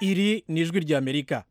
iri ni ijwi ry'amerika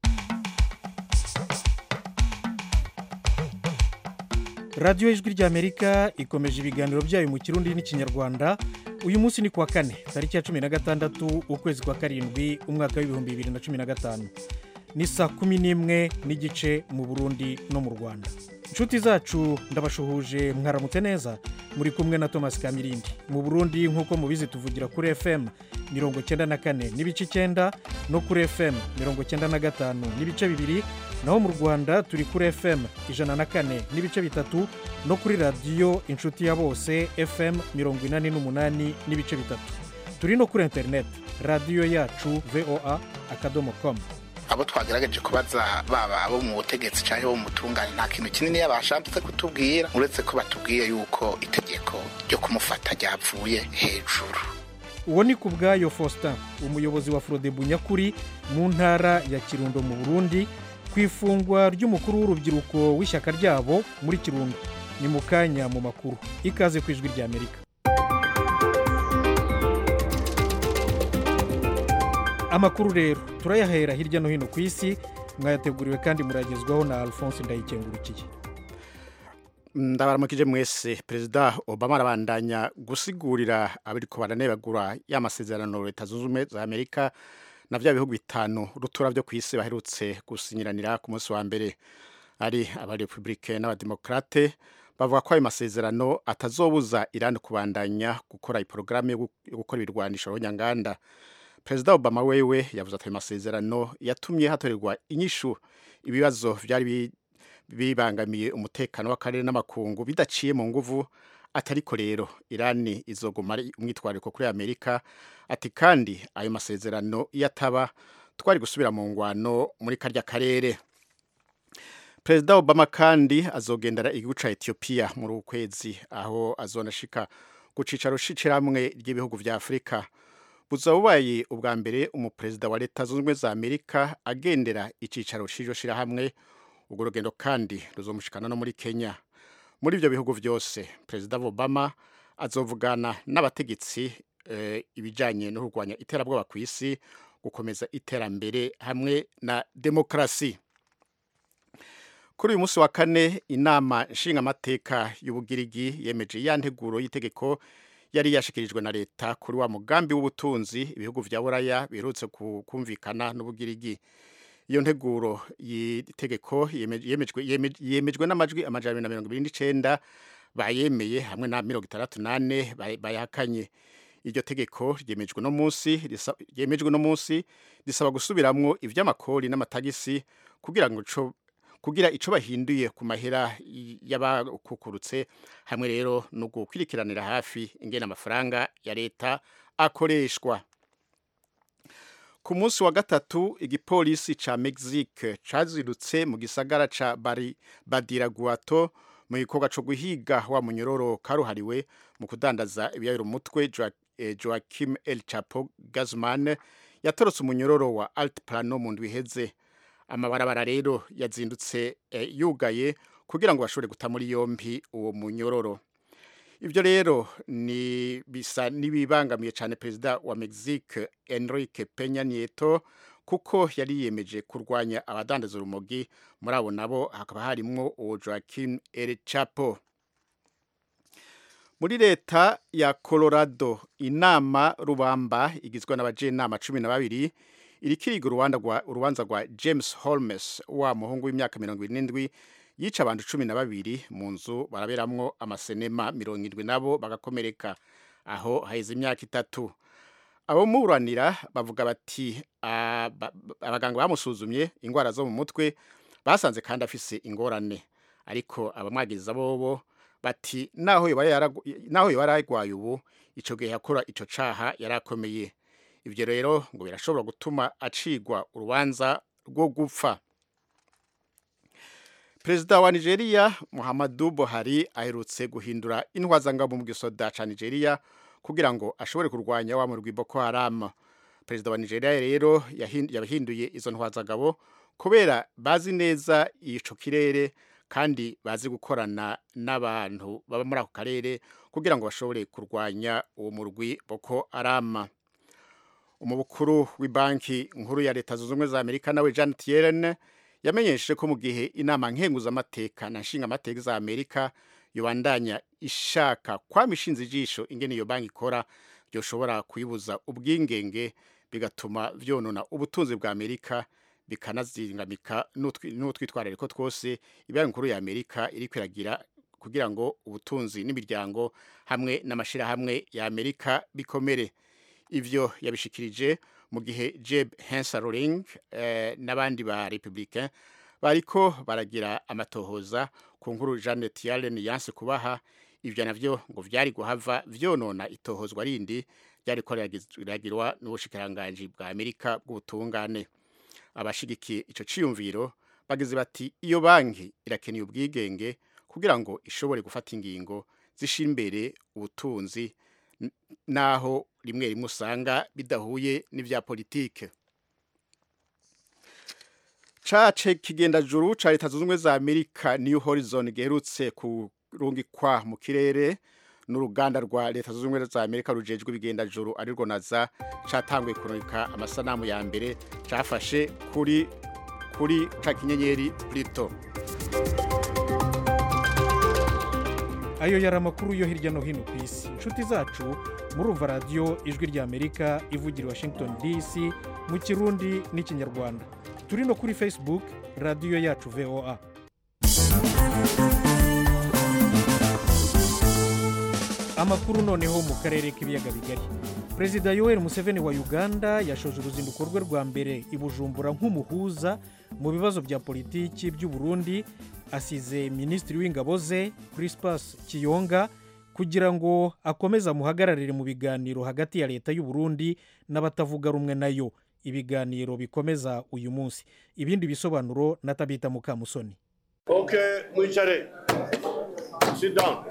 radiyo y'ijwi ry'amerika ikomeje ibiganiro byayo mu kirundi n'ikinyarwanda uyu munsi ni kuwa kane tariki ya cumi na gatandatu ukwezi kwa karindwi umwaka w'ibihumbi bibiri na cumi na gatanu ni saa kumi n'imwe n'igice mu burundi no mu rwanda inshuti zacu ndabashuhuje mwaramutse neza muri kumwe na thomas kamirindi mu burundi nk'uko mubizi tuvugira kuri fm mirongo cyenda na kane n'ibice icyenda no kuri fm mirongo cyenda na gatanu n'ibice bibiri naho mu rwanda turi kuri fm ijana na kane n'ibice bitatu no kuri radiyo inshuti ya bose fm mirongo inani n'umunani n'ibice bitatu turi no kuri interineti radiyo yacu voa akadomo komu abo twagerageje kubaza baba abo mu butegetsi cyangwa abo mu butungane nta kintu kinini yabashatse kutubwira uretse ko batubwiye yuko itegeko ryo kumufata ryavuye hejuru uwo ni ku bwayo faustin umuyobozi wa forodebu nyakuri mu ntara ya kirundo mu burundi ku ifungwa ry'umukuru w'urubyiruko w'ishyaka ryabo muri kirundo ni mu kanya mu makuru ikaze ku ijwi ry'amerika amakuru rero turayahera hirya no hino ku isi mwayateguriwe kandi muragezwaho na alphonse ndayikengurukiye ndabaramukije mwese perezida obama arabandanya gusigurira abariko baranebagura ya masezerano leta zunze ubumwe za amerika na bya bihugu bitanu rutura byo ku isi baherutse gusinyiranira ku munsi wa mbere ari abarepublike n'abademokrate bavuga ko ayo masezerano atazobuza irani kubandanya gukora iporogaramu yo gukora ibirwanisho runyanganda perezida obama wewe yavuze ati ayo masezerano yatumye hatorerwa inyishu ibibazo byari bibangamiye umutekano w'akarere n'amakungu bidaciye mu nguvu atariko rero irani izoguma ari umwitwariko kuri amerika ati kandi ayo masezerano iyo ataba twari gusubira mu ngwano muri karya karere perezida obama kandi azogendera igihugu ca etiyopiya muri uku kwezi aho azonashika ku cicaro c'ishirahamwe ry'ibihugu vya afurika buzaba bubaye ubwa mbere umuperezida wa leta zunze ubumwe za amerika agendera icicaro c'iryo shirahamwe urwo rugendo kandi ruzomushikana no muri kenya muri ibyo bihugu byose perezida obama azovugana n'abategetsi eh, ibijyanye no kurwanya iterabwoba ku isi gukomeza iterambere hamwe na demokarasi kuri uyu munsi wa kane inama nshingamateka y'ubugirigi yemeje ya nteguro y'itegeko yari yashikirijwe na leta kuri wa mugambi w'ubutunzi ibihugu vya buraya biherutse kumvikana n'ubugirigi iyo nteguro y'itegeko yemejwe n'amajwi amajana na mirongo ibiri n'icenda bayemeye hamwe na mirongo itandatu nane bayahakanye iryo tegeko ryemejwe no munsi ryemejwe no munsi risaba gusubiramwo ivy'amakori n'amatagisi kugira ngo kugira ico bahinduye ku mahera y'abakukurutse hamwe rero no gukurikiranira hafi ingene amafaranga ya leta akoreshwa ku munsi wa gatatu igipolisi ca Mexique cazirutse mu gisagara ca Bari Badiraguato mu gikorwa co guhiga wa munyororo karuhariwe mu kudandaza ibiyayiro umutwe Joaquim El Chapo Guzman yatorotse umunyororo wa Altiplano mu ndwi iheze amabarabara rero yazindutse eh, yugaye kugira ngo bashobore guta muri yompi uwo munyororo ibyo rero ni bisa n'ibibangamiye cyane perezida wa Mexique Enrique Peña Nieto kuko yari yiyemeje kurwanya abadandaza urumogi muri abo nabo hakaba harimwo uwo Joaquin El Chapo muri leta ya Colorado inama rubamba igizwe n'abajenama cumi na babiri irikiriga urubanza rwa James Holmes wa muhungu w'imyaka mirongo irindwi yica abantu cumi na babiri mu nzu baraberamwo amasenema mirongo irindwi nabo bagakomereka aho haheze imyaka itatu abo muburanira bavuga bati abaganga bamusuzumye indwara zo mu mutwe basanze kandi afise ingorane ariko abamwagiriza bobo bati naho yoba yaragwaye ubu ico gihe yakora ico caha yarakomeye ibyo rero ngo birashobora gutuma acigwa urubanza rwo gupfa perezida wa nigeria muhammadu buhari aherutse guhindura intwazangabo mu gisoda ca nigeria kugira ngo ashobore kurwanya wa murwi boko haram perezida wa nigeria rero yahinduye izo ntwazangabo kubera bazi neza ico kirere kandi bazi gukorana n'abantu baba muri ako karere kugira ngo bashobore kurwanya uwo murwi boko haram umubukuru w'ibanki nkuru ya leta zunze ubumwe za amerika nawe janet yellen yamenyesheje ko mu gihe inama nkenguzamateka na nshingamateka za amerika yobandanya ishaka kwama ishinze ijisho ingene iyo banki ikora byoshobora kuyibuza ubwingenge bigatuma vyonona ubutunzi bwa amerika bikanazingamika n'utwitwarariko twose ibanki nkuru ya amerika iriko iragira kugira ngo ubutunzi n'imiryango hamwe n'amashirahamwe ya amerika bikomere ivyo yabishikirije mu gihe jeb hensaroling eh, n'abandi ba republicain bariko baragira amatohoza ku nkuru janet yellen yanse kubaha ivyo navyo ngo vyari guhava vyonona itohozwa rindi ryariko riragirwa n'ubushikiranganji bwa amerika bw'ubutungane abashigikiye ico ciyumviro bagize bati iyo banki irakeneye ubwigenge kugira ngo ishobore gufata ingingo zishira imbere ubutunzi naho rimwe rimwe usanga bidahuye n'ivya politike cace kigendajuru ca leta zunze ubumwe za amerika new horizon giherutse kurungikwa mu kirere n'uruganda rwa leta zunze ubumwe za amerika rujejwe ibigendajuru arirwo naza catanguye kurungika amasanamu ya mbere cafashe kuri kuri ca kinyenyeri plito ayo yari amakuru yo hirya no hino ku isi inshuti zacu murumva radiyo ijwi rya amerika ivugira washington dc mu kirundi n'ikinyarwanda turi no kuri facebook radiyo yacu voa amakuru noneho mu karere k'ibiyaga bigari perezida yoweri museveni wa uganda yashoje uruzinduko rwe rwa mbere i bujumbura nk'umuhuza mu bibazo bya politiki by'u Burundi asize minisitiri w'ingabo ze crispus kiyonga kugira ngo akomeze amuhagararire mu biganiro hagati ya leta y'u Burundi n'abatavuga rumwe nayo ibiganiro bikomeza uyu munsi ibindi bisobanuro na tabita mukamusoni ok mwicare sit down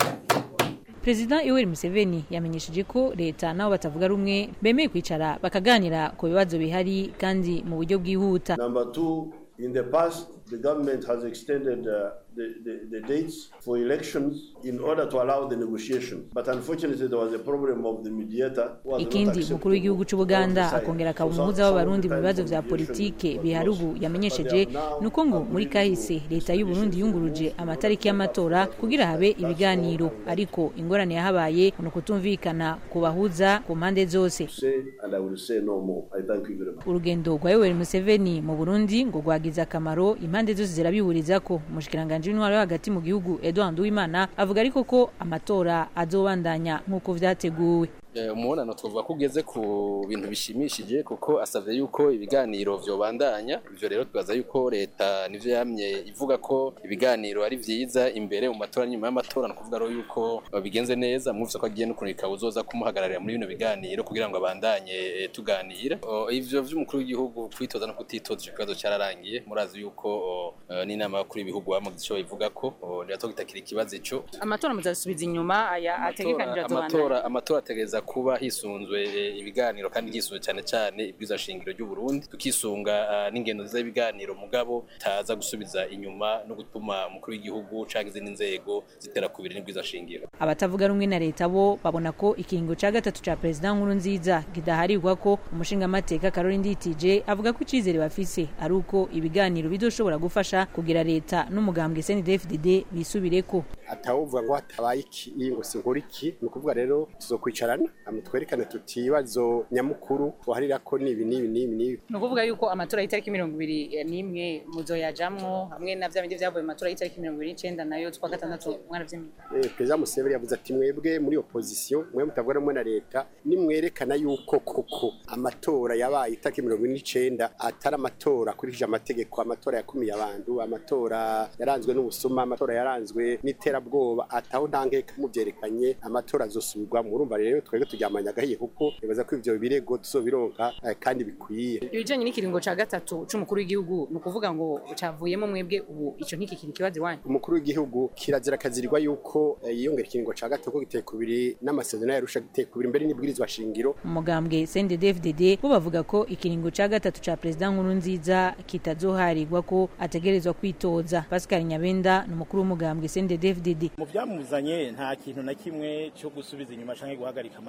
perezida yoweri museveni yamenyesheje ko leta nabo batavuga rumwe bemeye kwicara bakaganira ku bibazo bihari kandi mu buryo bwihuta number two in the past the government has extended uh, the, the, the dates for elections in order to allow the negotiation. But unfortunately, there was a problem of the mediator. who was not ikindi acceptable umukuru w'igihugu cy'u on buganda the side. akongera akaba So some- umuhuza some w'abarundi mu of the bibazo times vya mediation politike was bihari lost. ubu But yamenyesheje they have now ni uko ngo agreed muri to kahise leta y'u burundi yunguruje amatariki y'amatora kugira habe ibiganiro ariko ingorane yahabaye ni ukutumvikana ku bahuza ku mpande zose Say, and I will say no more. I thank you very much. urugendo rwa yoweri museveni mu burundi ngo rwagize akamaro impande zose zirabihuriza ko umushikiranganji w'intwaro yo hagati mu gihugu edouard uwimana avuga ariko ko amatora azobandanya nk'uko vyateguwe Eh, umubonano twavuga ko ugeze ku bintu bishimishije kuko asavye yuko ibiganiro vyobandanya ivyo rero twibaza yuko leta nivyo yamye ivuga ko ibiganiro ari vyiza imbere mu matora nyuma y'amatora ni ukuvuga rero yuko eh, bigenze neza mwumvise ko agiye no kurungika uzoza kumuhagararira muri bino biganiro kugira ngo abandanye eh, tuganira Oh, ivyo vy'umukuru w'igihugu kwitoza no kutitoza ico kibazo cararangiye murazi yuko oh, eh, n'inama y'abakuru b'ibihugu bamaze ico bivuga ko oh, ntiratogitagira ikibazo ico amatora muzasubiza inyuma aya ategekanijwe amatora azobandanya amatora amatora ategereza kuba hisunzwe eh, ibiganiro kandi hisunzwe cyane cyane ibwiza shingiro ry'u Burundi tukisunga ah, n'ingendo nziza y'ibiganiro mugabo taza gusubiza inyuma no gutuma umukuru w'igihugu canke izindi nzego zitera kubiri n'ibwiza shingiro abatavuga rumwe na leta bo babona ko ikiringo ca gatatu ca perezida nkuru nziza kidaharirwa ko umushingamateka karori nditije avuga ko icizere bafise ari uko ibiganiro bizoshobora gufasha kugira leta n'umugambwe snedfdd bisubireko atawuvuga ngo hatabaye iki ngo sinkora iki ni ukuvuga rero tuzokwicarana hama twerekane tuti ibibazo nyamukuru tuharira ko ni ibi n'ibi n'ibi n'ibi ni ukuvuga yuko amatora y'itariki mirongo ibiri n'imwe muzoyajamwo hamwe na vya bindi vyavuye mu matora y'itariki mirongo ibiri n'icenda nayo twa gatandatu mwaravyemeye Eh, perezida museveni yavuze ati mwebwe muri opozisiyo mwe mutavuga rumwe na leta nimwerekana yuko koko amatora yabaye itariki mirongo ine n'icenda atari amatora akurikije amategeko amatora yakumiye abantu amatora yaranzwe n'ubusuma amatora yaranzwe n'iterabwoba ataho nta nkeka muvyerekanye amatora azosubirwamo urumva rero twebwe turyamanye agahiye kuko nibaza ko ivyo birego tuzobironka eh, kandi bikwiye ibijanye n'ikiringo ca gatatu c'umukuru w'igihugu ni ukuvuga ngo cavuyemo mwebwe ubu ico ntikikiri ikibazo iwanyu umukuru w'igihugu kirazira akazirirwa yuko eh, yiyongera ikiringo ca gatatu ko giteye kubiri n'amasezerano yarusha giteye kubiri mbere n'ibwirizwa shingiro umugambwe snddfdd bo bavuga ko ikiringo ca gatatu ca perezida nkuru nziza kitazoharirwa ko ategerezwa kwitoza pascal nyabenda ni umukuru w'umugambwe snddfdd mu byamuzanye nta kintu na kimwe cyo gusubiza inyuma cyangwa guhagarika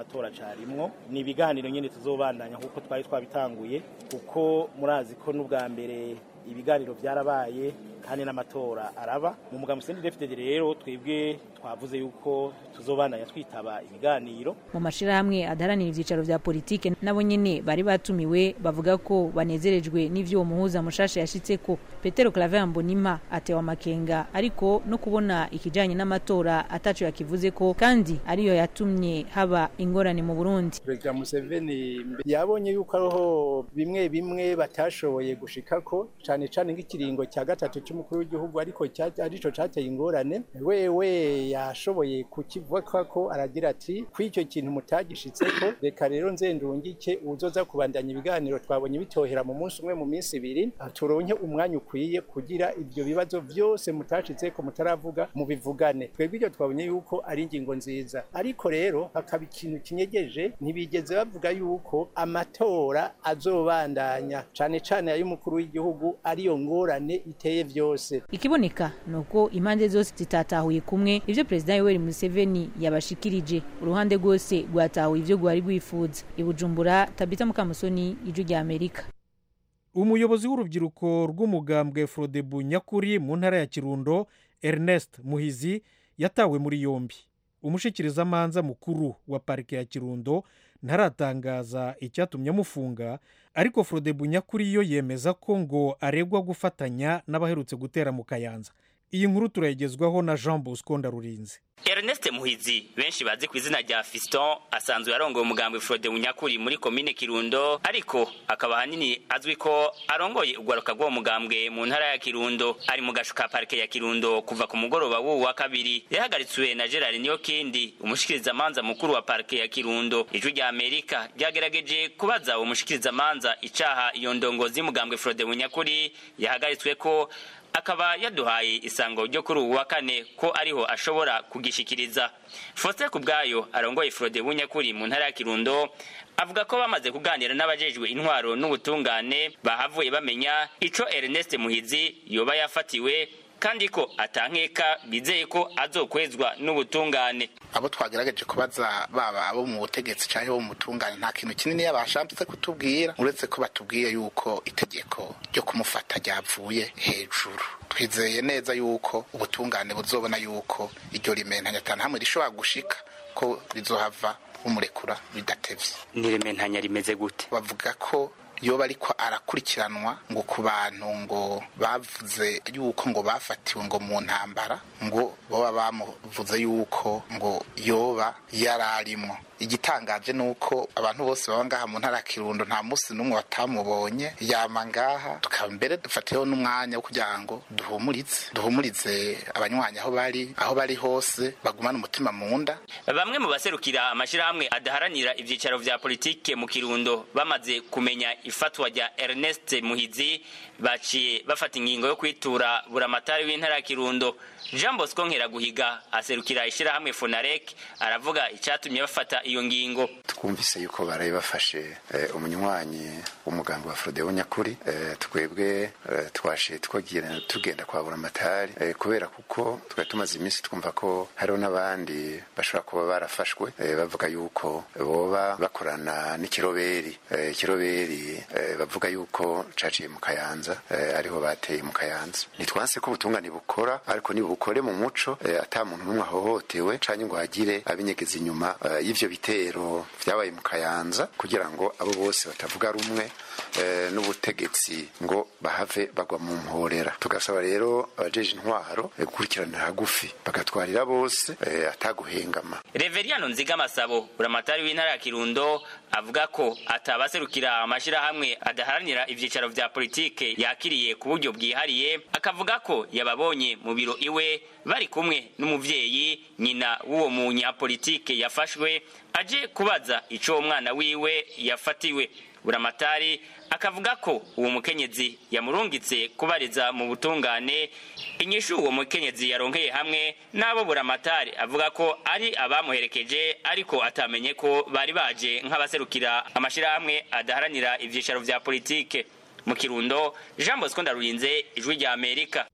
amatora carimwo ni ibiganiro nyene tuzobandanya kuko twari twabitanguye kuko murazi ko n'ubwa mbere ibiganiro byarabaye kandi n'amatora araba mu mugambi sendi defitede rero twebwe twavuze yuko tuzobandanya twitaba ibiganiro mu mashirahamwe adaharanira ivyicaro vya politike nabo nyene bari batumiwe bavuga ko banezerejwe n'ivyo uwo muhuza mushasha yashitseko petero claver mbonima atewe amakenga ariko no kubona ikijanye n'amatora ataco yakivuze ko kandi ariyo yatumye haba ingorane mu burundi perezida museveni yabonye yuko ariho bimwe bimwe batashoboye gushikako cane cane nk'ikiringo cya gatatu cy'umukuru w'igihugu ariko arico cateye ingorane wewe yashoboye kukivuga ko aragira ati kw'icyo kintu mutagishitseko reka rero nzendungike uzoza kubandanya ibiganiro twabonye bitohera mu munsi umwe mu minsi ibiri turonke umwanya ukwiye kugira ibyo bibazo byose mutashitseko mutaravuga mubivugane twebwe ibyo twabonye yuko ari ingingo nziza ariko rero hakaba ikintu kinyegeje ntibigeze bavuga yuko amatora azobandanya cane cane ay'umukuru w'igihugu ariyo ngorane iteye vyose ikiboneka nuko impande zose zitatahuye kumwe ivyo perezida Yoweri Museveni yabashikirije uruhande rwose rwatahuye ivyo rwari rwifuza ibujumbura Tabita Mukamusoni ijwi rya Amerika umuyobozi w'urubyiruko rw'umugambwe Frodebu nyakuri mu ntara ya Kirundo Ernest Muhizi yatawe muri yombi umushikirizamanza mukuru wa parike ya Kirundo ntaratangaza icyatumye amufunga ariko Frodebu nyakuri yo yemeza ko ngo aregwa gufatanya n'abaherutse gutera mu Kayanza iyi nkuru turayigezwaho na Jean Bosco Ndarurinze Ernest Muhizi benshi bazi ku izina rya Fiston asanzwe yarongoye umugambwe Frode Munyakuri muri komine Kirundo ariko akaba hanini azwi ko arongoye ugwaruka rw'uwo mugambwe mu ntara ya Kirundo ari mu gashuka parike ya Kirundo kuva ku mugoroba w'uwu wa kabiri yahagaritswe na Gerard Niyokindi umushikirizamanza mukuru wa parike ya Kirundo ijwi rya Amerika ryagerageje kubaza uwo mushikirizamanza icaha iyo ndongozi y'umugambwe Frode Munyakuri yahagaritswe ko akaba yaduhaye isango ryo kuri ubu wa kane ko ariho ashobora kugishikiriza Faustin Kubwayo arongoye Frode Bunyakuri mu ntara ya Kirundo avuga ko bamaze kuganira n'abajejwe intwaro n'ubutungane bahavuye bamenya ico Ernest Muhizi yoba yafatiwe kandi ko atankeka bizeye ko azokwezwa n'ubutungane abo twagerageje kubaza baba abo mu butegetsi cyangwa abo mu butungane nta kintu kinini yabashambitse kutubwira uretse ko batubwiye yuko itegeko ryo kumufata ryavuye hejuru twizeye neza yuko ubutungane buzobona yuko iryo rimentanya atanu hamwe rishobora gushika ko rizohava bumurekura bidatevye n'irementanya rimeze gute bavuga ko yoba ariko arakurikiranwa ngo ku bantu ngo bavuze yuko ngo bafatiwe ngo mu ntambara ngo baba bamuvuze yuko ngo yoba yararimo igitangaje ni uko abantu bose baba ngaha mu ntara ya kirundo nta munsi n'umwe batamubonye yama ngaha tukaba mbere dufatiyeho n'umwanya wo kugira ngo duhumurize duhumurize abanywanyi aho bari aho bari hose bagumane umutima mu nda bamwe mu baserukira amashirahamwe adaharanira ivyicaro vya politike mu kirundo bamaze kumenya ifatwa rya Ernest Muhizi baciye bafata ingingo yo kwitura buramatari w'intara ya Kirundo Jean Bosco Nkeraguhiga aserukira ishirahamwe Fonarek aravuga icatumye bafata iyo ngingo twumvise yuko baraye bafashe eh, umunywanyi w'umugambi wa Frode Nyakuri eh, twebwe eh, twashe twagira tugenda kwa buramatari eh, kubera kuko twari tumaze iminsi twumva ko hariho n'abandi bashobora kuba barafashwe eh, bavuga yuko boba bakorana n'ikiroberi eh, ikiroberi eh, bavuga yuko caciye mu Kayanza eh, ariho bateye mu Kayanza nitwanse ko ubutungane bukora ariko nibukore mu muco eh, ata muntu n'umwe ahohotewe canke ngo hagire abinyegeza inyuma eh, y'ivyo bitero vyabaye mu Kayanza kugira ngo abo bose batavuga rumwe eh, n'ubutegetsi ngo bahave bagwa mu mporera tugasaba rero abajeje intwaro eh, gukurikiranira hagufi bagatwarira bose eh, ataguhengama Reveriano Nziga Masabo buramatari w'intara ya Kirundo avuga ko atabaserukira amashirahamwe adaharanira ivyicaro vya politike yakiriye ku buryo bwihariye akavuga ko yababonye mu biro iwe bari kumwe n'umuvyeyi nyina w'uwo munyapolitike yafashwe aje kubaza ico umwana wiwe yafatiwe buramatari akavuga ko uwo mukenyezi yamurungitse kubariza mu butungane inyishu uwo mukenyezi yaronkeye hamwe n'abo buramatari avuga ko ari abamuherekeje ariko atamenye ko bari baje nk'abaserukira amashirahamwe adaharanira ivyicaro vya politike mu kirundo jean bosco ndarurinze ijwi rya amerika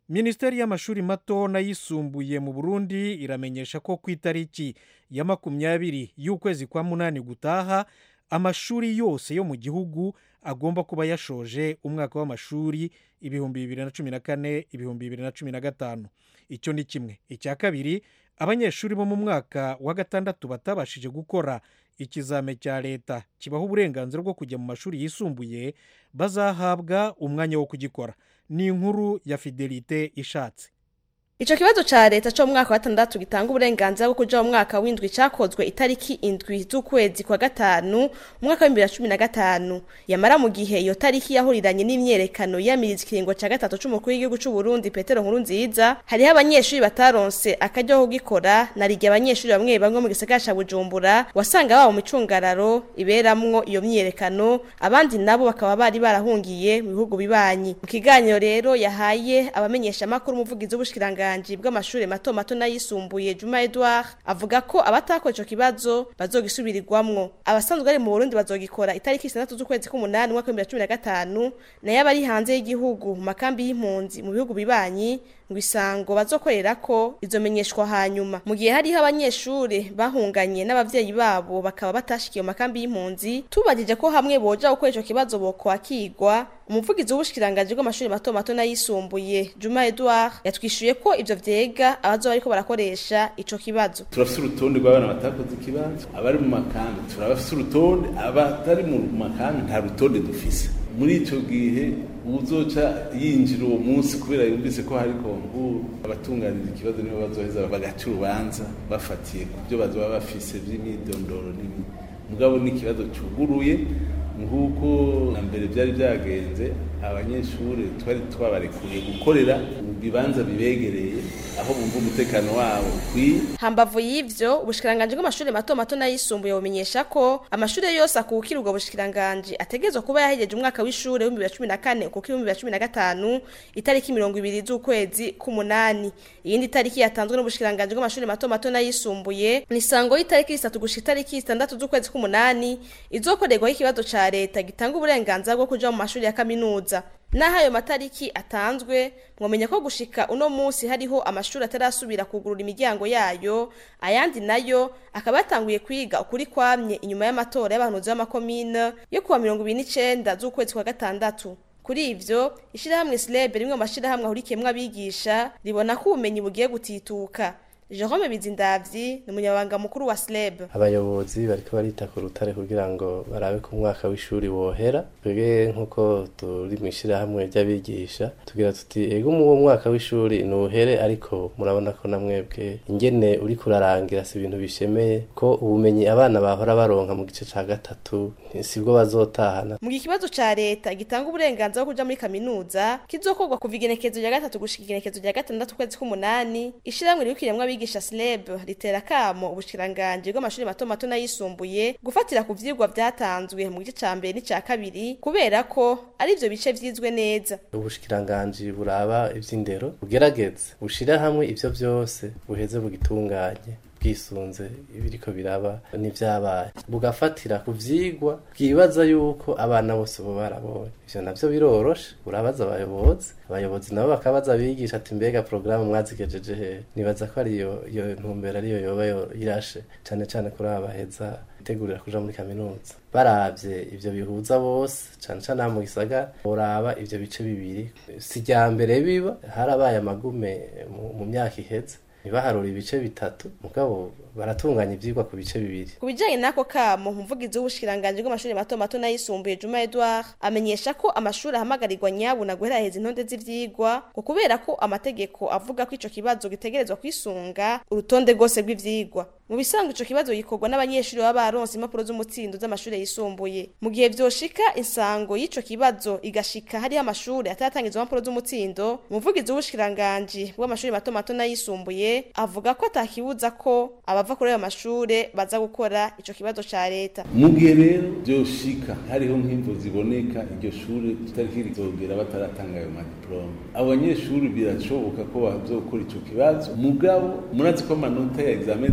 minisiteri y'amashuri mato n'ayisumbuye mu burundi iramenyesha ko ku itariki ya makumyabiri y'ukwezi kwa munani gutaha amashuri yose yo mu gihugu agomba kuba yashoje umwaka w'amashuri ibihumbi bibiri na cumi na kane ibihumbi bibiri na cumi na gatanu icyo ni kimwe icya kabiri abanyeshuri bo mu mwaka wa gatandatu batabashije gukora ikizame cya leta kibaha uburenganzira bwo kujya mu mashuri yisumbuye bazahabwa umwanya wo kugikora ni inkuru ya fidelite ishatse Ico kibazo ca leta cyo mu mwaka wa gatandatu gitanga uburenganzira bwo kuja mu mwaka w'indwi cakozwe itariki indwi z'ukwezi kwa gatanu mu mwaka wa 2015 yamara mu gihe iyo tariki yahuriranye n'imyerekano yamiriza ikiringo ca gatatu c'umukuru w'igihugu c'u Burundi Petero Nkurunziza hariho abanyeshuri bataronse akaryo ko gukora narigiye abanyeshuri bamwe bamwe mu gisagara ca Bujumbura wasanga babo mu micungararo iberamwo iyo myerekano abandi nabo bakaba bari barahungiye mu bihugu bibanyi mu kiganiro rero yahaye abamenyesha makuru umuvugizi w'ubushikiranga ubushyikiranganji bw'amashuri mato mato n'ayisumbuye Juma Edouard avuga ko abatakora ico kibazo bazogisubirirwamwo abasanzwe ari mu Burundi bazogikora itariki 6 z'ukwezi k'umunani mwaka wa 2015 nayo abari hanze y'igihugu mu makambi y'impunzi mu bihugu bibanyi ngo isango bazokorera ko izomenyeshwa hanyuma mu gihe hariho abanyeshuri bahunganye n'abavyeyi babo bakaba batashikiye mu makambi y'impunzi tubajije ko hamwe boja gukora ico kibazo bokwakirwa umuvugizi w'ubushikiranganje bw'amashuri mato mato n'ayisumbuye Juma Edouard yatwishuye ko ivyo vyega abazoba bariko barakoresha ico kibazo turafise urutonde rw'abana batakoze ikibazo abari mu makambi turabafise urutonde abatari mu makambi nta rutonde dufise muri ico gihe uzoca yinjira uwo munsi kubera yumvise ko hari konkuru abatunganiriza ikibazo nibo bazoheza bagaca urubanza bafatiye ku byo bazoba bafise vy'imyidondoro n'ibindi mugabo n'ikibazo cuguruye nk'uko na mbere byari byagenze abanyeshuri twari twabarekuye gukorera mu bibanza bibegereye aho bumva umutekano wabo ukwiye hambavu y'ivyo ubushikiranganje bw'amashuri mato mato n'ayisumbuye bumenyesha ko amashuri yose akukira ubwo bushikiranganje ategerezwa kuba yahejeje umwaka w'ishure w'ibihumbi bibiri na cumi na kane ukukira w'ibihumbi bibiri na cumi na gatanu itariki mirongo ibiri z'ukwezi k'umunani iyindi tariki yatanzwe n'ubushikiranganje bw'amashuri mato mato n'ayisumbuye ni isango y'itariki zitatu gushika itariki zitandatu z'ukwezi k'umunani izokorerwaho ikibazo ca leta gitanga uburenganzira bwo kuja mu mashuri ya kaminuza naho ayo matariki atanzwe mwamenya ko gushika uno munsi hariho amashuri atarasubira kugurura imiryango yayo ayandi nayo akaba yatanguye kwiga ukuri kwamye inyuma y'amatora y'abahanuzi b'amakomine yo kuwa mirongo ibiri n'icenda z'ukwezi kwa gatandatu kuri ivyo ishirahamwe slebe rimwe mu mashirahamwe ahurikiyemwo abigisha ribona ko ubumenyi bugiye gutituka Jerome Bizindavyi ni umunyabanga mukuru wa SLEB. Abayobozi bariko barita ku rutare kugira ngo barabe ko umwaka w'ishuri wohera. Twebwe nkuko turi mwishira hamwe ry'abigisha tugira tuti ego mu mwaka w'ishuri nuhere ariko murabona ko namwebwe ingene uri kurarangira si ibintu bishemeye ko ubumenyi abana bahora baronka mu gice ca gatatu sibwo bazotahana. Mu kibazo ca leta gitanga uburenganzira bwo kuja muri kaminuza kizokorwa kuva igenekezo rya gatatu gushika igenekezo rya gatandatu kwezi k'umunani ishiramwe ribikiremwa abigisha SLEB ritera kamo ubushikiranganje bw'amashuri mato mato n'ayisumbuye gufatira ku vyigwa vyatanzwe mu gice ca mbere n'ica kabiri kubera ko ari ivyo bice vyizwe neza ubushikiranganje buraba ivy'indero bugerageze bushira hamwe ivyo vyose buheze bugitunganye bwisunze ibiriko biraba n'ivyabaye bugafatira ku vyigwa bwibaza yuko abana bose bo barabonye ivyo navyo biroroshe urabaza abayobozi abayobozi nabo bakabaza abigisha ati mbega porogaramu mwazigejeje he nibaza ko ariyo iyo ntumbero ariyo yoba irashe cane cane kuri aba baheza bitegurira kuja muri kaminuza baravye ivyo bihuza bose cane cane mu gisagara boraba ivyo bice bibiri si rya mbere biba harabaye amagume mu myaka iheze ntibaharura ibice bitatu mugabo baratunganya ivyigwa ku bice bibiri ku bijanye n'ako kamo umuvugizi w'ubushikiranganje bw'amashuri mato mato n'ayisumbuye Juma Edouard amenyesha ko amashuri ahamagarirwa nyabuna guheraheza intonde z'ivyigwa ngo kubera ko amategeko avuga ko ico kibazo gitegerezwa kwisunga urutonde rwose rw'ivyigwa mu bisanzwe ico kibazo gikorwa n'abanyeshuri baba baronse impapuro z'umutsindo z'amashuri yisumbuye mu gihe vyoshika insango y'ico kibazo igashika hariho amashuri ataratangizwa impapuro z'umutsindo umuvugizi w'ubushikiranganje bw'amashuri mato mato n'ayisumbuye avuga ko atakibuza ko abava kuri ayo mashure baza gukora ico kibazo ca leta mu gihe rero vyoshika hariho nk'imvo ziboneka iryo shure tutariki rizogera bataratanga ayo madiplome abo banyeshuri birashoboka ko bazokora ico kibazo mugabo murazi ko amanota ya examen d'etat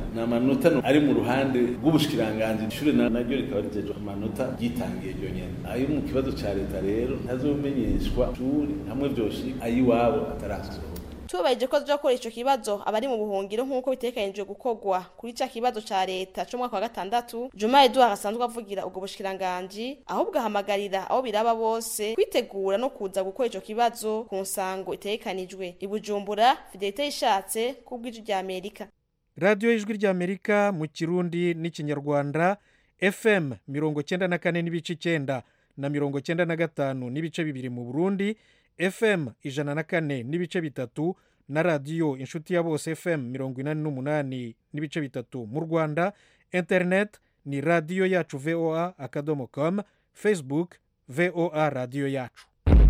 ni amanota ari mu ruhande rw'ubushikiranganji ishure naryo rikaba rijejwe amanota ryitangiye ryonyene ayo mu kibazo ca leta rero ntazomenyeshwa ishuri hamwe vyoshika ayiwabo atarasohoka tubabaje ko tuzakora ico kibazo abari mu buhungiro nk'uko bitegekanijwe gukorwa kuri ca kibazo ca leta co mwaka wa gatandatu Juma Edouard asanzwe avugira ubwo bushikiranganji ahubwo ahamagarira abo biraba bose kwitegura no kuza gukora ico kibazo ku nsango itegekanijwe i Bujumbura Fidelite ishatse kubw'ijwi rya Amerika radiyo y'ijwi ry'amerika mu kirundi n'ikinyarwanda fm mirongo cyenda na kane n'ibice icyenda na mirongo cyenda na gatanu n'ibice bibiri mu burundi fm ijana na kane n'ibice bitatu na radiyo inshuti ya bose fm mirongo inani n'umunani n'ibice bitatu mu rwanda interineti ni radiyo yacu voa akadomo com facebook voa radiyo yacu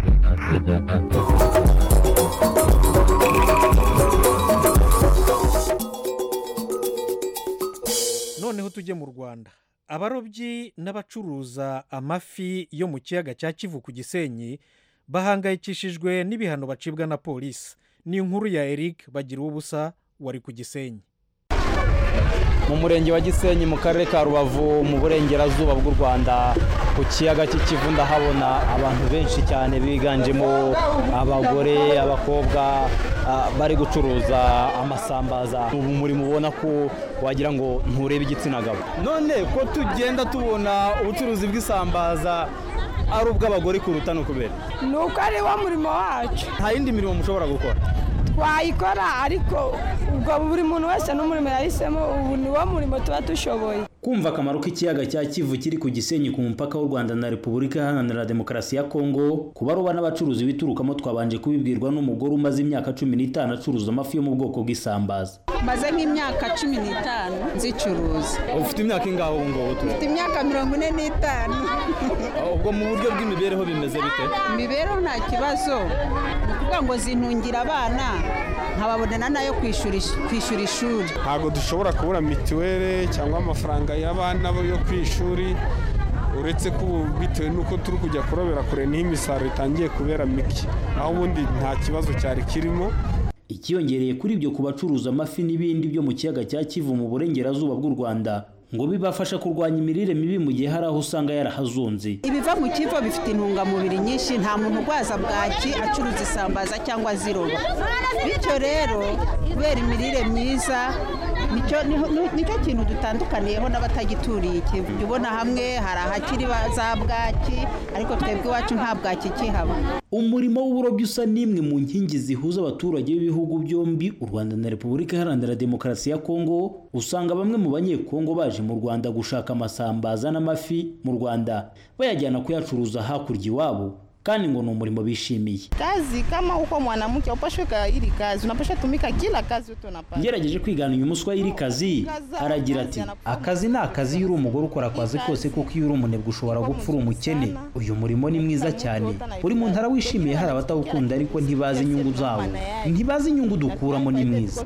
noneho tujye mu rwanda abarobyi n'abacuruza amafi yo mu kiyaga cya kivu ku gisenyi bahangayikishijwe n'ibihano bacibwa na polisi ni inkuru ya eric bagira ubusa wari ku gisenyi mu murenge wa gisenyi mu karere ka rubavu mu burengerazuba bw'u rwanda ku kiyaga cy'ikivu ndahabona abantu benshi cyane biganjemo abagore abakobwa bari gucuruza amasambaza ubu murimo ubona ko wagira ngo nturebe igitsina gabo none ko tugenda tubona ubucuruzi bw'isambaza ari ubw'abagore kuruta no kubera ni uko ari wo murimo wacu nta yindi mirimo mushobora gukora twayikora ariko ubwo buri muntu wese n'umurimo yahisemo ubu ni wo murimo tuba dushoboye kumva akamaro k'ikiyaga cya kivu kiri ku gisenyi ku mupaka w'u rwanda na repubulika iharanira demokarasi ya kongo ku baroba n'abacuruzi biturukamo twabanje kubibwirwa n'umugore umaze imyaka cumi n'itanu acuruza amafi yo mu bwoko bw'isambaza maze nk'imyaka cumi n'itanu nzicuruza ufite imyaka ingaho ubu ngubu ufite imyaka mirongo ine n'itanu ubwo mu buryo bw'imibereho bimeze bite imibereho nta kibazo ni ukuvuga ngo zintungira abana nkababonana nayo kwishyura ishuri ntabwo dushobora kubura mituweli cyangwa amafaranga y'abana yo ku ishuri uretse ko ubu bitewe n'uko turi kujya kurobera kure niho imisaruro itangiye kubera mike aho ubundi nta kibazo cyari kirimo ikiyongereye kuri ibyo ku bacuruza amafi n'ibindi byo mu kiyaga cya kivu mu burengerazuba bw'u rwanda ngo bibafasha kurwanya imirire mibi mu gihe hari aho usanga yarahazunze ibiva mu kivo bifite intungamubiri nyinshi nta muntu urwaza bwaki acuruza isambaza cyangwa aziroba bityo rero kubera imirire myiza nicyo kintu dutandukaniyeho n'abatagituriye ikivu jya ubona hamwe hari ahakiri za bwaki ariko twebwe iwacu nta bwaki ikihaba umurimo w'uburobyi usa n'imwe mu nkingi zihuza abaturage b'ibihugu byombi u rwanda na repubulika iharanira demokarasi ya kongo usanga bamwe mu banyekongo baje mu rwanda gushaka amasambaza n'amafi mu rwanda bayajyana kuyacuruza hakurya iwabo kandi ngo ni umurimo bishimiye kazi kama uko mwanamke upashwe ili kazi unapasha tumika kila kazi utunapata ngerageje kwigana uyu muswa y'iri kazi aragira ati akazi ni akazi iyo uri umugore ukora akazi kose kuko iyo uri umunebwe ushobora gupfa uri umukene uyu murimo ni mwiza cyane buri muntu arawishimiye hari abatawukunda ariko ntibazi inyungu zawo ntibazi inyungu dukuramo ni mwiza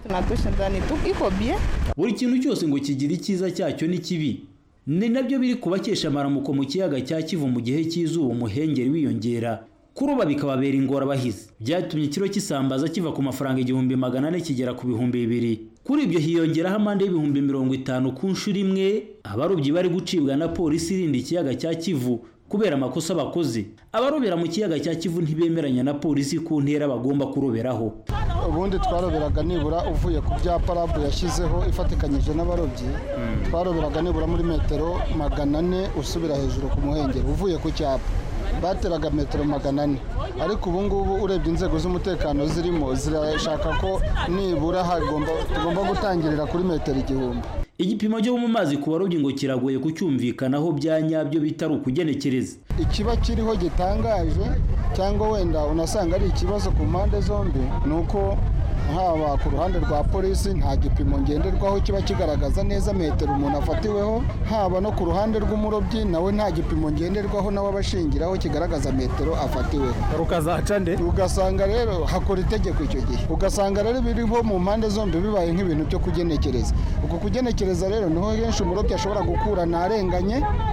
buri kintu cyose ngo kigira icyiza cyacyo n'ikibi ni nabyo biri kubakesha amaramuko mu kiyaga cya kivu mu gihe cy'izuba umuhengeri wiyongera kuroba bikababera ingorabahizi byatumye ikiro cy'isambaza kiva ku mafaranga igihumbi magana ane kigera ku bihumbi bibiri kuri ibyo hiyongeraho amande y'ibihumbi mirongo itanu ku nshuro imwe abarobyi bari gucibwa na polisi irinda ikiyaga cya kivu kubera amakosa bakoze abarobera mu kiyaga cya kivu ntibemeranya na polisi ku ntera bagomba kuroberaho ubundi twaroberaga nibura uvuye ku byapa rabu yashyizeho ifatikanyije n'abarobyi twaroberaga nibura muri metero magana ane usubira hejuru ku muhengeri uvuye ku cyapa bateraga metero magana ane ariko ubu ngubu urebye inzego z'umutekano zirimo zirashaka ko nibura tugomba gutangirira kuri metero igihumbi igipimo cyo mu mazi ku barobyi ngo kiragoye kucyumvikanaho bya nyabyo bitari ukugenekereza ikiba kiriho gitangaje cyangwa wenda unasanga ari ikibazo ku mpande zombi ni uko haba ku ruhande rwa polisi nta gipimo ngenderwaho kiba kigaragaza neza metero umuntu afatiweho haba no ku ruhande rw'umurobyi nawe nta gipimo ngenderwaho nawe abashingiraho kigaragaza metero afatiweho rukazaca nde ugasanga rero hakora itegeko icyo gihe ugasanga rero biriho mu mpande zombi bibaye nk'ibintu byo kugenekereza uko kugenekereza rero niho henshi umurobyi ashobora gukura ntarenganye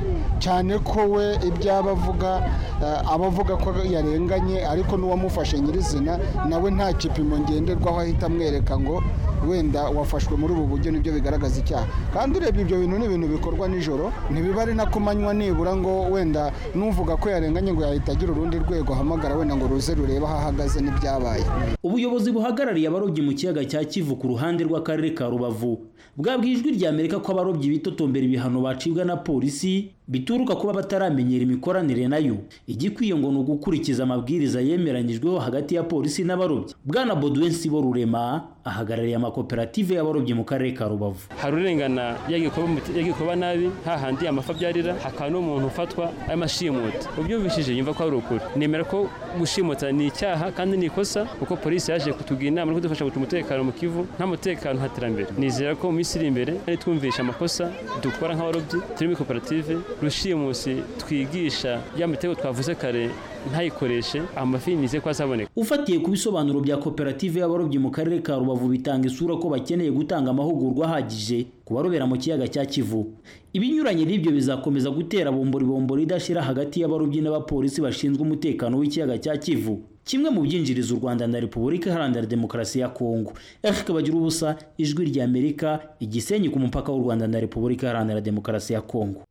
cyane ko we ibyaba avuga aba avuga ko yarenganye ariko n'uwamufashe nyirizina nawe nta gipimo ngenderwaho ahita amwereka ngo wenda wafashwe muri ubu buryo nibyo bigaragaza icyaha kandi urebye ibyo bintu ni ibintu bikorwa nijoro ntibiba ari na ku manywa nibura ngo wenda n'uvuga ko yarenganye ngo yahita agira urundi rwego ahamagara wenda ngo ruze rurebe aho ahagaze n'ibyabaye ubuyobozi buhagarariye abarobyi mu kiyaga cya kivu ku ruhande rw'akarere ka rubavu bwabwiye ijwi rya amerika ko abarobyi bitotombera ibihano bacibwa na polisi bituruka kuba bataramenyera imikoranire nayo igikwiye ngo ni ugukurikiza amabwiriza yemeranyijweho hagati ya polisi n'abarobyi bwana bodwen sibo rurema ahagarariye amakoperative y'abarobyi mu karere ka rubavu hari urengana yagiye kuba nabi hahandi amafi abyarira hakaba n'umuntu ufatwa arimo ashimuta ubyumvishije yumva ko ari ukuri nemera ko gushimuta ni icyaha kandi ni ikosa kuko polisi yaje kutugira inama no kudufasha guca umutekano mu kivu nta mutekano nta terambere nizera ko mu minsi iri imbere ari twumvisha amakosa dukora nk'abarobyi turi muri koperative rushimusi twigisha ya mitego twavuze kare ntayikoreshe amafi nize ko azaboneka ufatiye ku bisobanuro bya koperative y'abarobyi mu karere ka rubavu bitanga isura ko bakeneye gutanga amahugurwa ahagije ku barobera mu kiyaga cya kivu ibinyuranye n'ibyo bizakomeza gutera bombori bombori idashira hagati y'abarobyi n'abapolisi bashinzwe umutekano w'ikiyaga cya kivu kimwe mu byinjiriza u rwanda na repubulika iharanira demokarasi ya kongo eric bagira ubusa ijwi rya amerika igisenyi ku mupaka w'u rwanda na repubulika iharanira demokarasi ya kongo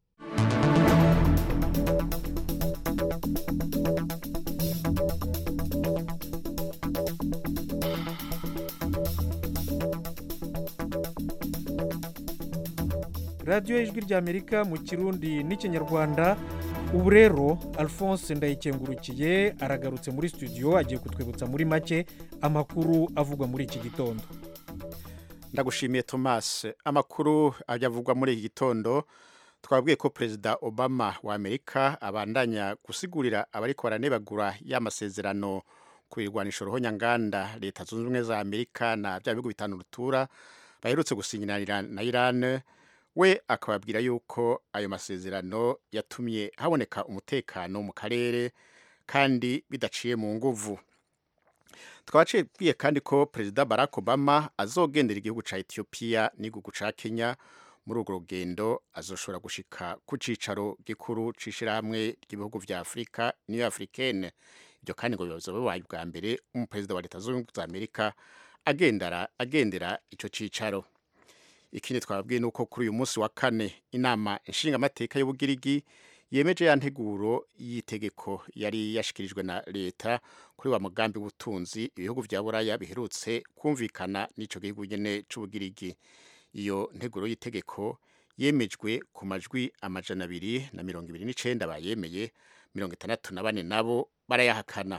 radiyo y'ijwi ry'amerika mu kirundi n'ikinyarwanda ubu rero alphonse ndayikengurukiye aragarutse muri studio agiye kutwibutsa muri make amakuru avugwa muri iki gitondo ndagushimiye thomas amakuru ajya avugwa muri iki gitondo twabwiye ko perezida obama wa amerika abandanya gusigurira abari baranebagura y'amasezerano ku birwanisho ruhonyanganda leta zunze ubumwe za amerika na bya bihugu bitanu rutura baherutse gusinyira na iran we akababwira yuko ayo masezerano yatumye haboneka umutekano mu karere kandi bidaciye mu nguvu twabacibwiye kandi ko perezida barack obama azogendera igihugu cya etiyopiya n'igihugu cya kenya muri urwo rugendo azoshobora gushika ku cyicaro gikuru cy'ishyirahamwe ry'ibihugu bya afurika niyo afurikene ibyo kandi ngo bibazo bibaye bwa mbere umuperezida wa leta zunze ubumwe za amerika agendera agendera icyo cyicaro ikindi twababwiye ni uko kuri uyu munsi wa kane inama inshingamateka y'ubugirigi yemeje ya nteguro y'itegeko yari yashyikirijwe na leta kuri wa mugambi w'ubutunzi ibihugu bya buraya biherutse kumvikana n'icyo gihugu nyine cy'ubugirigi iyo nteguro y'itegeko yemejwe ku majwi amajana abiri na mirongo ibiri n'icyenda bayemeye mirongo itandatu na bane nabo barayahakana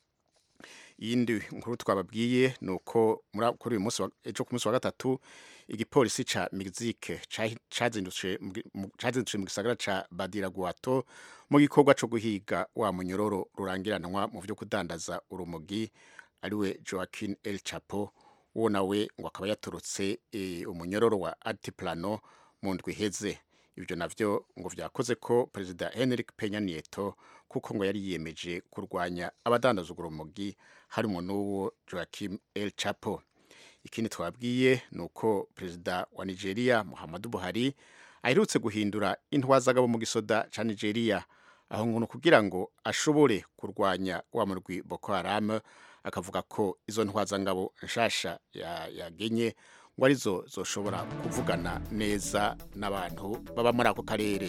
iyindi nkuru twababwiye ni uko kuri uyu munsi ejo ku munsi wa gatatu igipolisi ca Mexique cazindutse mu gisagara ca Badiraguato mu gikorwa co guhiga wa munyororo rurangiranwa mu vyo kudandaza urumogi ariwe Joaquin El Chapo uwo nawe ngo akaba yaturutse e, umunyororo wa Altiplano mu ndwi iheze ibyo navyo ngo vyakoze ko perezida Henrik Peña Nieto kuko ngo yari yiyemeje kurwanya abadandaza urumogi harimo n'uwo Joaquin El Chapo ikindi twabwiye ni uko perezida wa nigeria muhammadu buhari aherutse guhindura intwazagabo mu gisoda cya nigeria aho ngo kugira ngo ashobore kurwanya wa murwi boko haram akavuga ko izo ntwazangabo nshasha yagenye ngo arizo zoshobora kuvugana neza n'abantu baba muri ako karere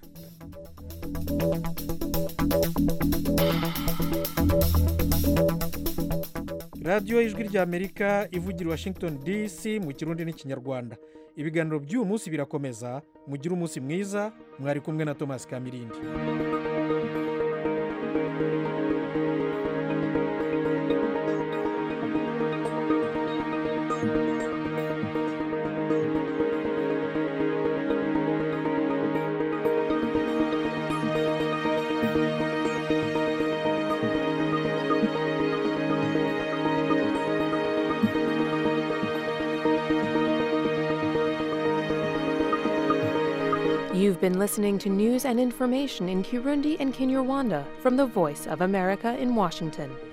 radiyo y'ijwi ry'amerika ivugira washington dc mu kirundi n'ikinyarwanda ibiganiro by'uyu munsi birakomeza mugire umunsi mwiza mwari kumwe na thomas kamirindi You've been listening to news and information in Kirundi and Kinyarwanda from the Voice of America in Washington.